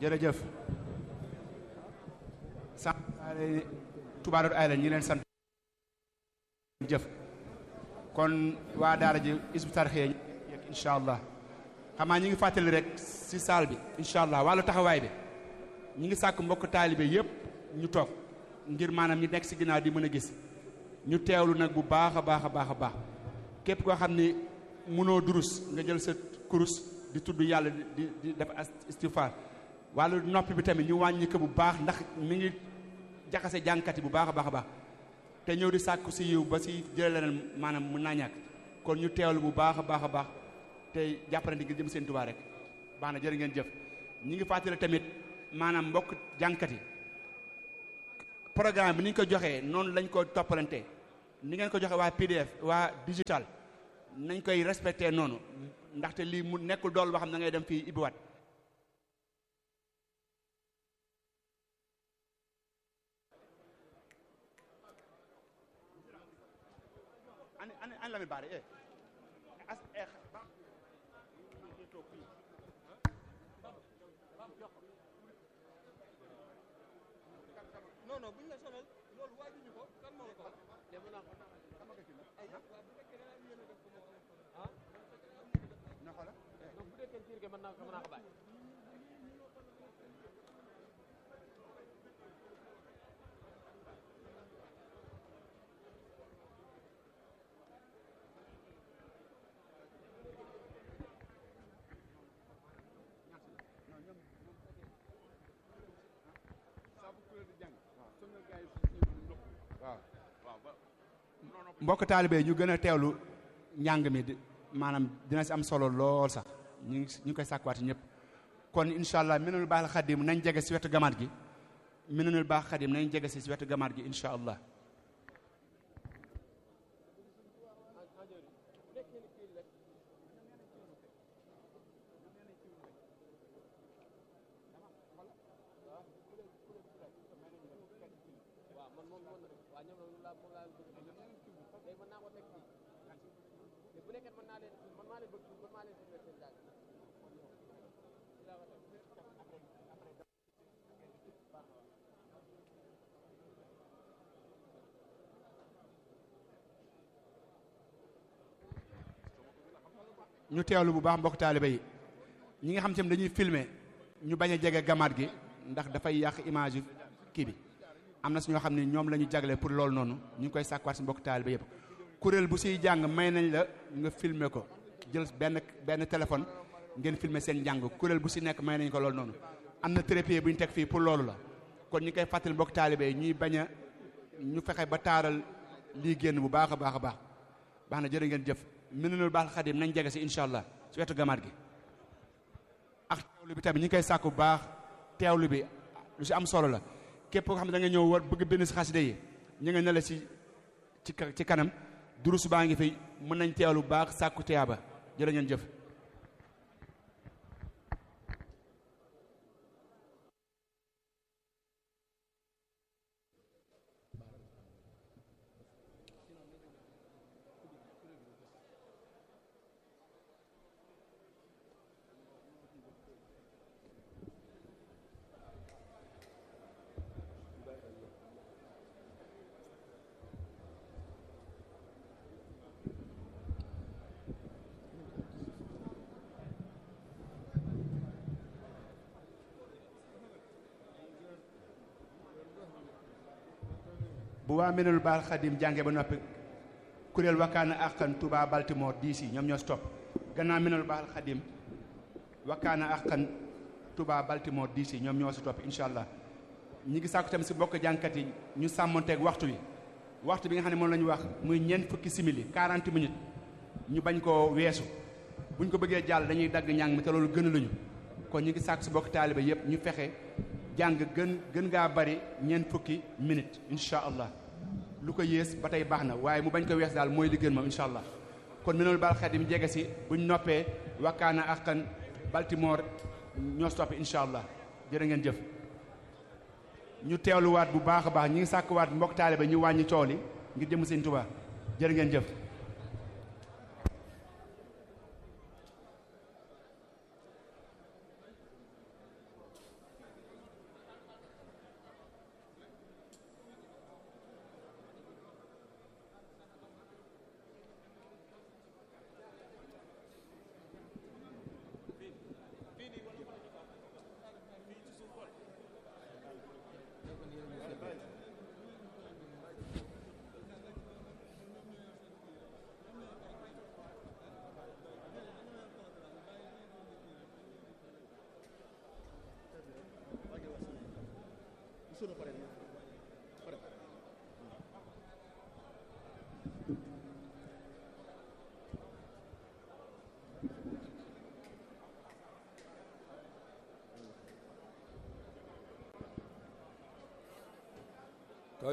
jërëjëf sant Touba Darou Aïla ñi leen sant jëf kon waa daara ji isbu tarxee yëg incha allah xamaa ñi ngi fàttali rek si saal bi incha allah wàllu taxawaay bi ñi ngi sàkk mbokk taalibe yëpp ñu toog ngir maanaam ñi nekk si ginnaaw di mën a gis ñu teewlu nag bu baax a baax a baax a baax képp koo xam ni mënoo durus nga jël sa kurus di tudd yàlla di di def istighfar wàllu noppi bi tamit ñu wàññi ko bu baax ndax mi ngi jaxase jàngkat yi bu baax a baax a baax te ñëw di sàkku si yiw ba si jëlee leneen maanaam mën naa ñàkk kon ñu teewlu bu baax a baax a baax te jàppalante ngir jëm seen Tuubaa rek baax na jërë ngeen jëf ñi ngi fàttali tamit maanaam mbokk jàngkat yi programme bi ni ñu ko joxee noonu lañ ko toppalante ni ngeen ko joxe waa PDF waa digital nañ koy respecté noonu ndaxte lii mu nekkul dool boo xam ne da ngay dem fii ibbiwaat ani ani ani la mi baare eh as eh ba non non buñ la sonal loolu waajuñu ko kan moo la ko wax dem naa ko ay waaw bu fekkee da nga am yéene def ko moo ah na xoola donc bu dekkee tiir ke mën naa ko mën naa ko bàyyi mbokk taalibe ñu gën a teewlu njàng mi di maanaam dina si am solo lool sax ñu ngi ñu ngi koy sàkkuwaat ñëpp kon incha allah minanul baax xadim nañ jege si wetu gamaat gi minanul baax xadim nañ jege si si wetu gamaat gi incha allah waaw man moom moom waaw ñoom loolu laa moom laa bëgg léegi mën naa ko teg fii te bu nekkee mën naa leen man maa leen bëgg man maa leen bëgg seen jàng ñu teewlu bu baax mbokk taalibe yi ñi nga xam te ne dañuy filmer ñu bañ a jege gamaat gi ndax dafay yàq image yu kii bi am na si ñoo xam ne ñoom la ñu jagle pour loolu noonu ñu ngi koy sàkkuwaat si mbokk taalibe yëpp kuréel bu siy jàng may nañ la nga filmer ko jël benn benn téléphone ngeen filmer seen njàng kuréel bu si nekk may nañ ko loolu noonu am na trépied bu ñu teg fii pour loolu la kon ñi koy fàttali mbokk taalibe yi ñuy bañ a ñu fexe ba taaral lii génn bu baax a baax a baax baax na jërë ngeen jëf Minanul baax xadim nañ jege si incha allah si wetu gamaat gi ak teewlu bi tamit ñi ngi koy sàkku bu baax teewlu bi lu si am solo la képp koo xam ne da nga ñëw war bëgg bind si xasida yi ñu nga ne la si ci ka- ci kanam durus baa ngi fi mën nañ teewlu bu baax sàkku teyaaba jërë ngeen jëf bu waa Minanul baax xadim jànge ba noppi kuréel wakkaana àqan Touba Baltimore DC ñoom ñoo si topp gannaaw Minanul baax xadim wakkaana àqan Touba Baltimore DC ñoom ñoo si topp incha allah ñi ngi sàkku tamit si bokk jànkat yi ñu sàmmonteeg waxtu wi waxtu bi nga xam ne moom la ñu wax muy ñeent fukki simili 40 minutes ñu bañ koo weesu buñ ko bëggee jàll dañuy dagg njàng mi te loolu gën luñu kon ñu ngi sàkku si bokk taaliba yépp ñu fexe jàng gën gën ngaa bari ñeent fukki minutes incha allah lu ko yées ba tey baax na waaye mu bañ ko wees daal mooy li gën moom incha allah kon Minanul baax xadim jege si buñ noppee wakkaana àqan Baltimore ñoo si topp incha allah jërë ngeen jëf ñu teewluwaat bu baax a baax ñi ngi sàkkuwaat mbokk taaliba ñu wàññi coow li ngir jëm seen Tuubaa jërë ngeen jëf sunu pare